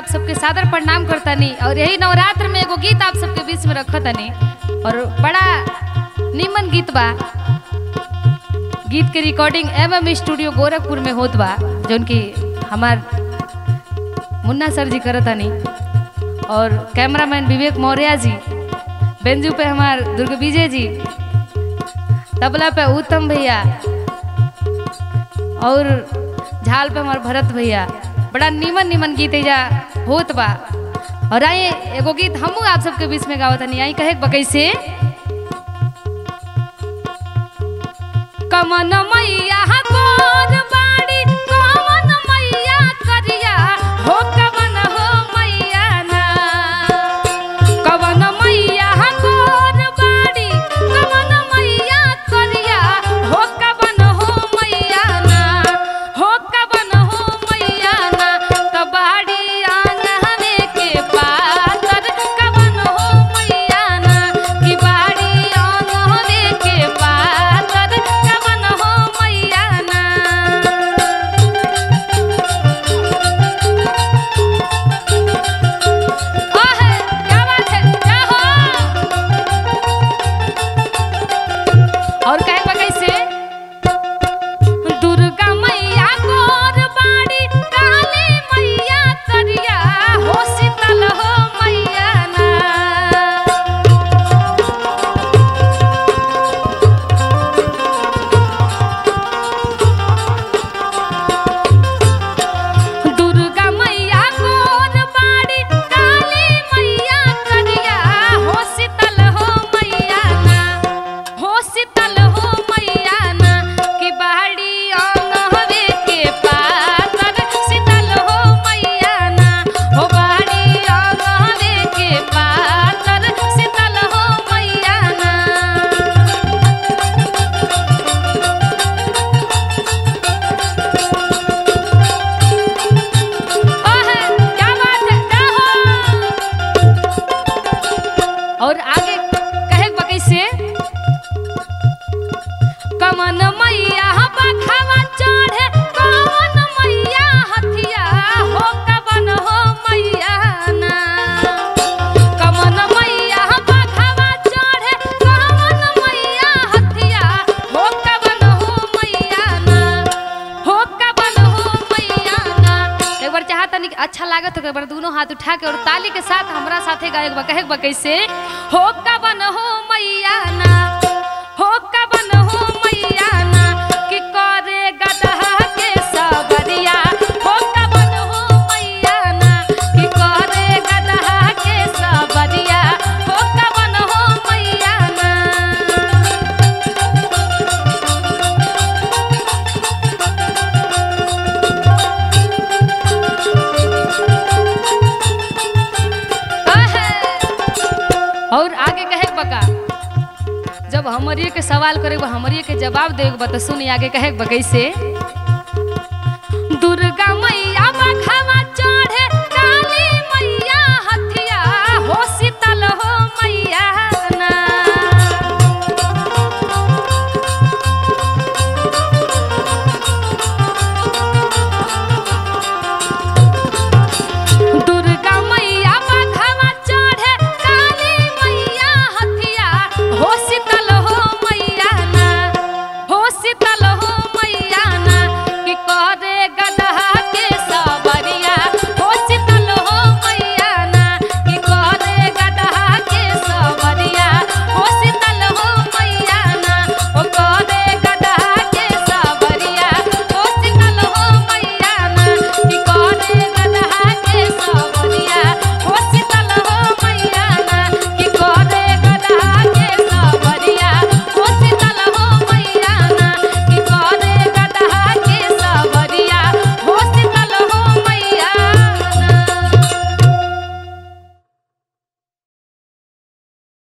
सबके सादर प्रणाम करतनी और यही नवरात्र में एगो गीत आप सबके बीच में रखतनी और बड़ा निमन गीत बा गीत के recording M M studio Gorakhpur में होत बा जौन की हमार मुन्ना सर जी करतनी और कैमरामैन विवेक मौर्य जी बेंजू पे हमार दुर्ग विजय जी तबला पे उत्तम भैया और झाल पे हमार भरत भैया बड़ा निमन निमन गीत एजा होत बा और आई एगो गीत हमू आप सबके बीच में गावत हनी आई कहे बकई से कमन मैया गोर बाड़ी कमन मैया करिया हो कमन हो मैया ना कवन मैया गोर बाड़ी कवन मैया करिया हो कवन हो मैया ना हो कवन हो मैया ना त बाड़ी आंगने के पातर कवन हो मैया ना कि बाड़ी आंगने के पातर कवन हो मैया ना ओहे क्या बात है क्या हो और कहे बा कैसे दुर्गा मैया गोर बाड़ी काली मैया करिया हो शीतल हो मैया ना दुर्गा मैया गोर बाड़ी काली मैया करिया हो शीतल हो मैया ना हो शीतल हो मैया ना कि बाड़ी अंगहवे के पातर शीतल हो मैया ना हो बाड़ी अंगहवे के पातर शीतल हो मैया ना ओहे क्या बात है क्या हो और आगे कहे बकई से कमन मैया बखावा चढ़े कमन मैया हथिया हो कवन हो मैया ना कमन मैया बखावा चढ़े कमन मैया हथिया हो कवन हो मैया ना हो कवन हो मैया ना एक बार चाहता नहीं अच्छा लागत हो एक बार दोनों हाथ उठा के और ताली के साथ हमरा साथे गायक बा कहे बा कैसे हो कवन हो मैया ना हो कवन हो मैया ना कि करे गदहा के सबरिया हो कवन हो मैया ना कि करे गदहा के सबरिया हो कवन हो मैया ना आहे। और आगे कहे बका जब हमरिए के सवाल करे हमरिए के जवाब देवे बा तो सुनी आगे कहे बा कैसे दुर्गा मैया बखावा चढ़े